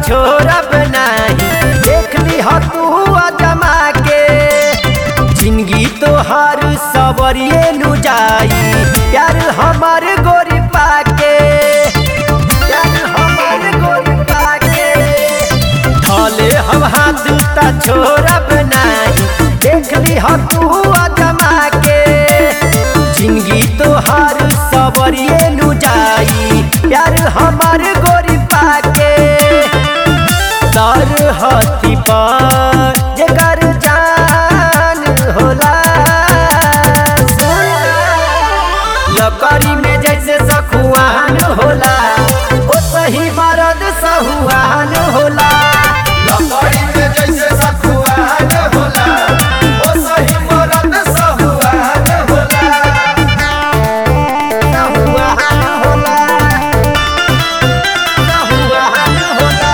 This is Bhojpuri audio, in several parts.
छोड़ब नाही देख ली ह तू अजमा के जिंदगी तोहार सवरिए नु जाई प्यार हमार गोरी पाके प्यार हमार गोरी पाके धले हम हाथ ता छोड़ब नाही देख ली ह तू अजमा के जिंदगी तोहार सवरिए नु जाई प्यार हमार गोरी पाके दर हथी पर जेकर जान होला लकड़ी में जैसे सखुआन होला ओ सही मरद सहुआन होला लकड़ी में जैसे सखुआन होला ओ सही मरद सहुआन होला सहुआन होला सहुआन होला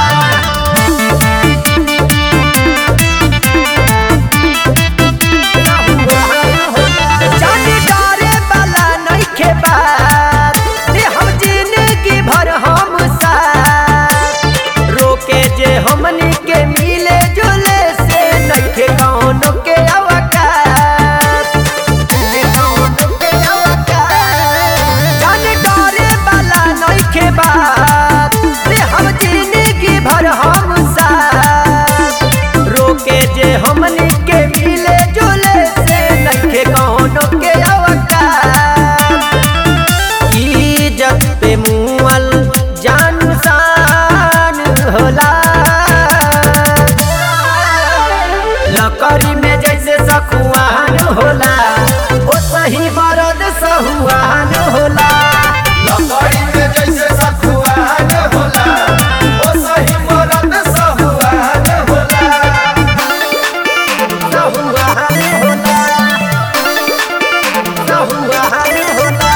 जाने डरे वाला नइखे बात रे हम जिंदगी भर हम साथ रोके जे हमनी के मिले जुले से नइखे कौनो के अवकाश नइखे कौनो के अवकाश जाने डरे वाला नइखे बात रे हम जिंदगी भर हम साथ रोके जे हमनी के मिले जुले से नइखे कौनो के अवकाश इज्जत पे मुअल जान शान होला लकड़ी में जैसे सखुआन होला ओ सही मरद सहुआन होला लकड़ी में जैसे सखुआन होला ओ सही मरद सहुआन होला सहुआन होला सहुआन होला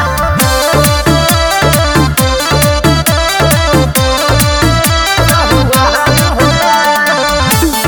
सहुआन होला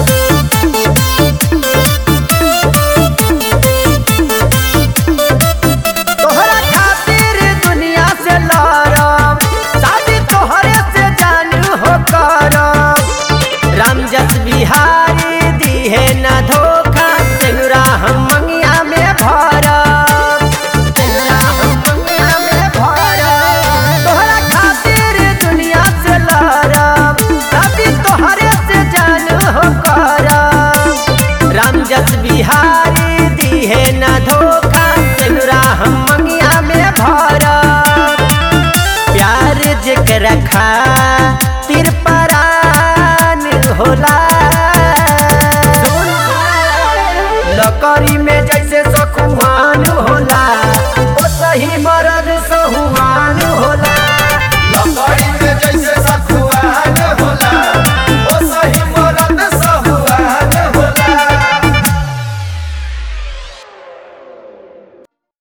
तोहरा खातिर दुनिया से लड़ब शादी तोहरे से जानू हो करब रामजस बिहारी दिहे न धोखा तेनुरा हम मंगिया में भरब तेनुरा हम मंगिया में भरब तोहरा खातिर दुनिया से लड़ब शादी तोहरे से जानू हो करब रामजस बिहारी दिहे न धोखा तेनुरा हम मंगिया में भरब प्यार जेकरा खातिर परान होला लकड़ी